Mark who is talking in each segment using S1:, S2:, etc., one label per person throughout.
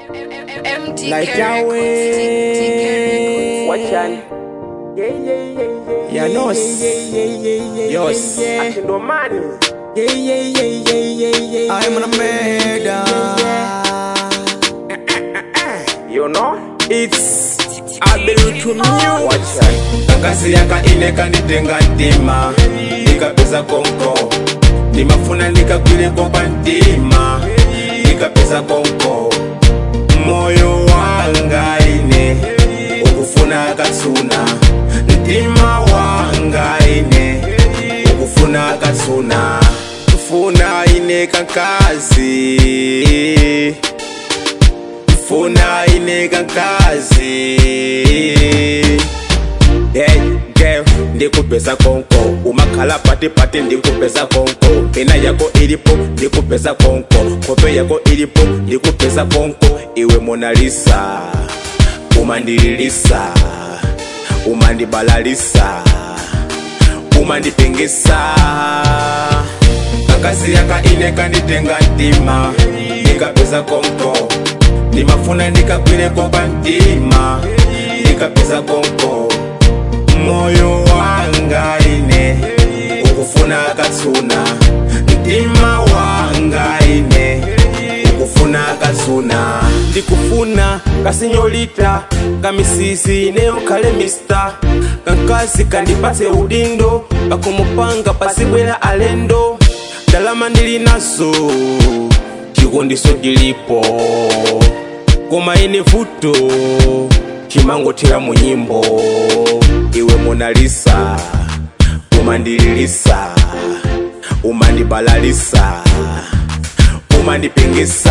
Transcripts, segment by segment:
S1: MTK
S2: Like
S1: Records.
S2: Yahweh.
S3: Wachani. Yeah, yeah, yeah, yeah,
S2: Ya
S3: yeah,
S2: nos.
S3: yeah, yeah, yeah, yeah,
S2: Yos.
S3: yeah, yeah. Akindomani. Yeah, yeah, yeah, yeah, yeah, yeah,
S2: I'm
S3: yeah,
S2: gonna murder.
S3: You know?
S2: It's Abel to music.
S3: Wachani.
S4: kakasi yaka ine kanditenga ntima nikapeza konko nimafuna nikakwileko pa ntima nikapeza konko moyo wanga ine ukufuna katsuna ntima wanga ine ukufuna katsuna funa ine kakazi funa ine kakazi Hey, girl, ndikupeza konko umakhala pati pati ndikupeza konko pena yako ilipo ndikupeza konko kope yako ilipo ndikupeza konko iwe monalisa umandililisa umandibalalisa umandipingisa kakasi yaka ine kanditenga ntima ndikapeza konko ndimafuna ndikakwileko pa ntima ndikapeza konko moyo wanga ine ukufuna katsuna mtima wanga ine ukufuna katsuna ndikufuna kasinyolita kamisisi neyokhale mista kankasi kandipatse udindo pakumupanga pasibwera alendo ndalama ndili naso chikondiso chilipo koma ine vuto chimangothera mu nyimbo iwe monalisa umandililisa umandibalalisa umandipingisa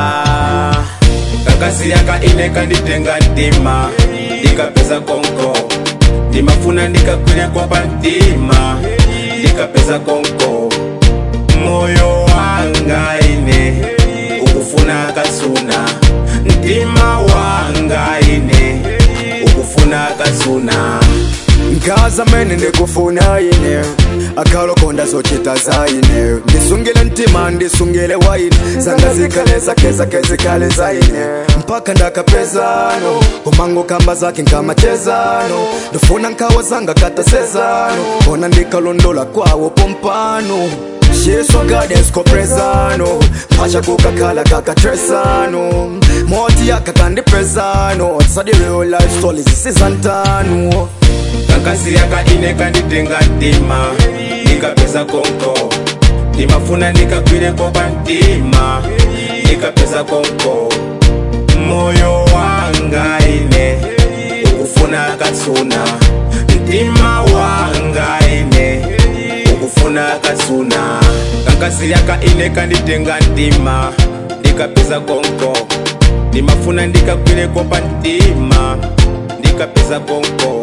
S4: kakasi yaka ine kanditenga ntima ndikapeza konko ndimafuna ndikakwileko pa ntima ndikapeza konko moyo wanga ine ukufuna katsuna mtima wanga ine ukufuna katsuna
S2: nkaza mene ndikufuna ine akalokonda zochita zaine ndisungile ntima ndisungile waine zanga zikhale zake zake zikhale zaine mpaka ndakapezano umango kamba zake nkamachezano ndifuna nkhawa zanga katasezano ona ndikalondola kwawo pompano Yesu gadensko prezano Pacha kukakhala kakatresano Moti yakakandipezano Tsadi real life stories zisizantano
S4: kakasi yaka ine kanditenga ntima ndikapeza konko ndimafuna ndikakwileko pa ntima ndikapeza konko moyo wanga ine ukufuna katsuna mtima wanga ine ukufuna katsuna kakasi yaka ine kanditenga ntima ndikapeza konko ndimafuna ndikakwileko pa ntima ndikapeza konko